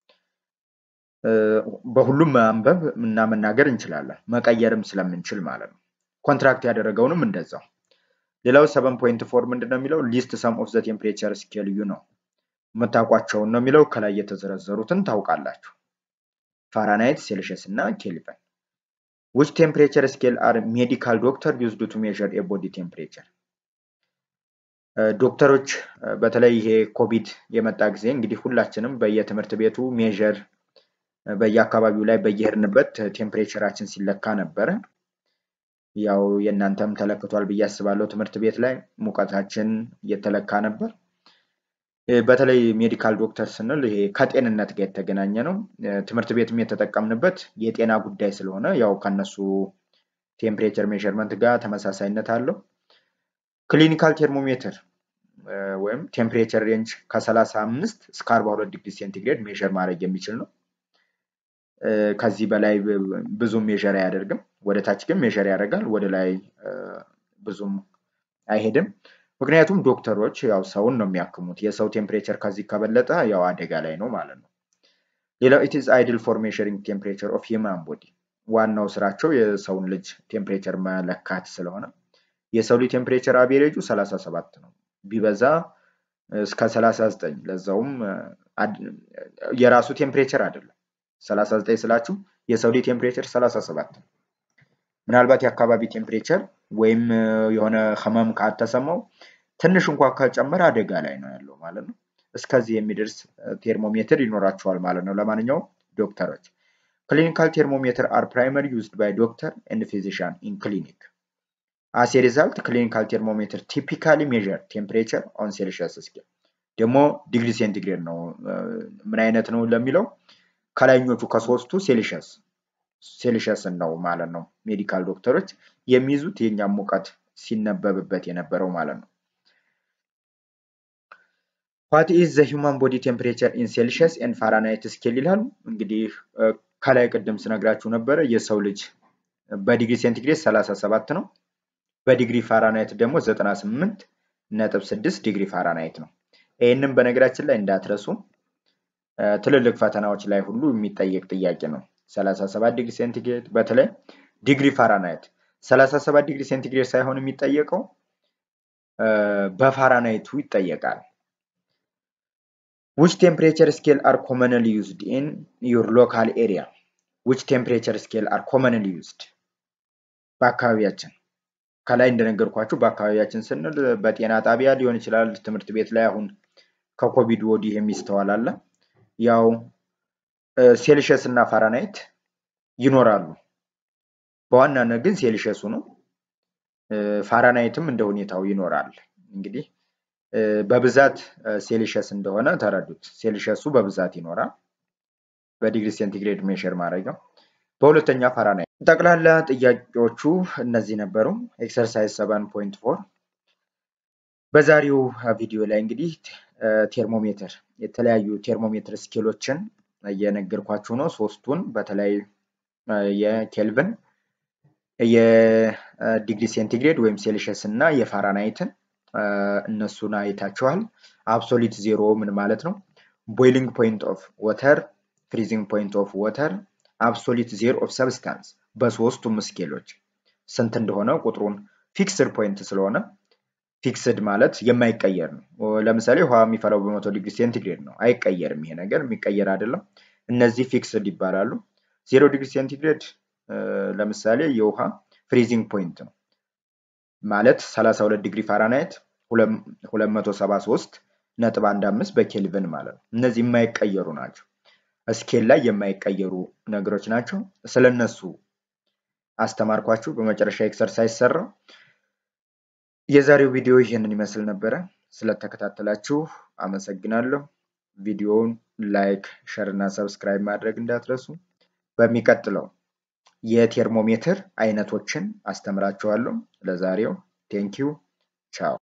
[SPEAKER 1] በሁሉም ማንበብ እና መናገር እንችላለን መቀየርም ስለምንችል ማለት ነው ኮንትራክት ያደረገውንም እንደዛው ሌላው ሰቨን ፖይንት ፎር ምንድነው የሚለው ሊስት ሰም ኦፍ ዘ ቴምፕሬቸር ስኬል ዩ ነው የምታውቋቸውን ነው የሚለው ከላይ የተዘረዘሩትን ታውቃላችሁ ፋራናይት ሴልሽስ እና ኬልቪን which temperature scale are medical doctor used to measure a body temperature ዶክተሮች በተለይ ይሄ ኮቪድ የመጣ ጊዜ እንግዲህ ሁላችንም በየትምህርት ቤቱ ሜዥር በየአካባቢው ላይ በየሄድንበት ቴምፕሬቸራችን ሲለካ ነበረ። ያው የእናንተም ተለክቷል ብዬ አስባለሁ። ትምህርት ቤት ላይ ሙቀታችን እየተለካ ነበር። በተለይ ሜዲካል ዶክተር ስንል ይሄ ከጤንነት ጋር የተገናኘ ነው። ትምህርት ቤትም የተጠቀምንበት የጤና ጉዳይ ስለሆነ ያው ከነሱ ቴምፕሬቸር ሜዥርመንት ጋር ተመሳሳይነት አለው። ክሊኒካል ቴርሞሜትር ወይም ቴምፕሬቸር ሬንጅ ከ35 እስከ 42 ዲግሪ ሴንቲግሬድ ሜዥር ማድረግ የሚችል ነው። ከዚህ በላይ ብዙም ሜዥር አያደርግም። ወደ ታች ግን ሜዥር ያደርጋል። ወደ ላይ ብዙም አይሄድም። ምክንያቱም ዶክተሮች ያው ሰውን ነው የሚያክሙት። የሰው ቴምፕሬቸር ከዚህ ከበለጠ ያው አደጋ ላይ ነው ማለት ነው። ሌላው ኢት ኢዝ አይድል ፎር ሜዥሪንግ ቴምፕሬቸር ኦፍ ሂውማን ቦዲ ዋናው ስራቸው የሰውን ልጅ ቴምፕሬቸር መለካት ስለሆነ የሰው ልጅ ቴምፕሬቸር አቬሬጁ 37 ነው። ቢበዛ እስከ 39 ለዛውም የራሱ ቴምፕሬቸር አይደለም። 39 ስላችሁ የሰው ልጅ ቴምፕሬቸር 37 ነው። ምናልባት የአካባቢ ቴምፕሬቸር ወይም የሆነ ህመም ካልተሰማው ትንሽ እንኳ ከጨመረ አደጋ ላይ ነው ያለው ማለት ነው። እስከዚህ የሚደርስ ቴርሞሜትር ይኖራቸዋል ማለት ነው። ለማንኛውም ዶክተሮች ክሊኒካል ቴርሞሜትር አር ፕራይመሪ ዩዝድ ባይ ዶክተር ኤንድ ፊዚሻን ኢን ክሊኒክ አስ ሪዛልት ክሊኒካል ቴርሞሜትር ቲፒካሊ ሜዥር ቴምፕሬቸር ኦን ሴልሺየስ ስኬል ደግሞ ዲግሪ ሴንቲግሬድ ነው። ምን አይነት ነው ለሚለው ከላይኞቹ ከሶስቱ ሴልሺየስ ሴልሺየስን ነው ማለት ነው። ሜዲካል ዶክተሮች የሚይዙት የኛም ሙቀት ሲነበብበት የነበረው ማለት ነው። ዋት ኢዝ ዘ ሂውማን ቦዲ ቴምፕሬቸር ኢን ሴልሺየስ ኤንድ ፋራናይት ስኬል ይላሉ። እንግዲህ ከላይ ቅድም ስነግራችሁ ነበረ የሰው ልጅ በዲግሪ ሴንቲግሬድ 37 ነው። በዲግሪ ፋራናይት ደግሞ 98 ነጥብ 6 ዲግሪ ፋራናይት ነው። ይህንም በነገራችን ላይ እንዳትረሱ ትልልቅ ፈተናዎች ላይ ሁሉ የሚጠየቅ ጥያቄ ነው። 37 ዲግሪ ሴንቲግሬድ በተለይ ዲግሪ ፋራናይት 37 ዲግሪ ሴንቲግሬድ ሳይሆን የሚጠየቀው በፋራናይቱ ይጠየቃል። ዊች ቴምፕሬቸር ስኬል አር ኮመንሊ ዩዝድ ኢን ዩር ሎካል ኤሪያ ዊች ቴምፕሬቸር ስኬል አር ኮመንሊ ዩዝድ በአካባቢያችን ከላይ እንደነገርኳችሁ በአካባቢያችን ስንል በጤና ጣቢያ ሊሆን ይችላል። ትምህርት ቤት ላይ አሁን ከኮቪድ ወዲህ የሚስተዋል አለ። ያው ሴልሸስ እና ፋራናይት ይኖራሉ። በዋናነት ግን ሴልሸሱ ነው። ፋራናይትም እንደ ሁኔታው ይኖራል። እንግዲህ በብዛት ሴልሸስ እንደሆነ ተረዱት። ሴልሸሱ በብዛት ይኖራል። በዲግሪ ሴንቲግሬድ ሜሸር ማድረጊያው በሁለተኛ ፋራናይት። ጠቅላላ ጥያቄዎቹ እነዚህ ነበሩ። ኤክሰርሳይዝ ሰቨን ፖይንት ፎር በዛሬው ቪዲዮ ላይ እንግዲህ ቴርሞሜትር የተለያዩ ቴርሞሜትር ስኬሎችን እየነገርኳችሁ ነው። ሶስቱን በተለይ የኬልቪን የዲግሪ ሴንቲግሬድ ወይም ሴልሽስ እና የፋራናይትን እነሱን አይታችኋል። አብሶሊት ዜሮ ምን ማለት ነው? ቦይሊንግ ፖይንት ኦፍ ወተር፣ ፍሪዚንግ ፖይንት ኦፍ ወተር፣ አብሶሊት ዜሮ ኦፍ ሰብስታንስ በሶስቱም ስኬሎች ስንት እንደሆነ ቁጥሩን ፊክስድ ፖይንት ስለሆነ ፊክስድ ማለት የማይቀየር ነው። ለምሳሌ ውሃ የሚፈላው በመቶ ዲግሪ ሴንቲግሬድ ነው። አይቀየርም። ይሄ ነገር የሚቀየር አይደለም። እነዚህ ፊክስድ ይባላሉ። ዜሮ ዲግሪ ሴንቲግሬድ ለምሳሌ የውሃ ፍሪዚንግ ፖይንት ነው ማለት 32 ዲግሪ ፋራናይት 273 ነጥብ 15 በኬልቪን ማለት ነው። እነዚህ የማይቀየሩ ናቸው። ስኬል ላይ የማይቀየሩ ነገሮች ናቸው። ስለነሱ አስተማርኳችሁ። በመጨረሻ ኤክሰርሳይዝ ሰራው። የዛሬው ቪዲዮ ይህንን ይመስል ነበረ። ስለተከታተላችሁ አመሰግናለሁ። ቪዲዮውን ላይክ፣ ሸር እና ሰብስክራይብ ማድረግ እንዳትረሱ። በሚቀጥለው የቴርሞሜትር አይነቶችን አስተምራችኋለሁ። ለዛሬው ቴንኪው ቻው።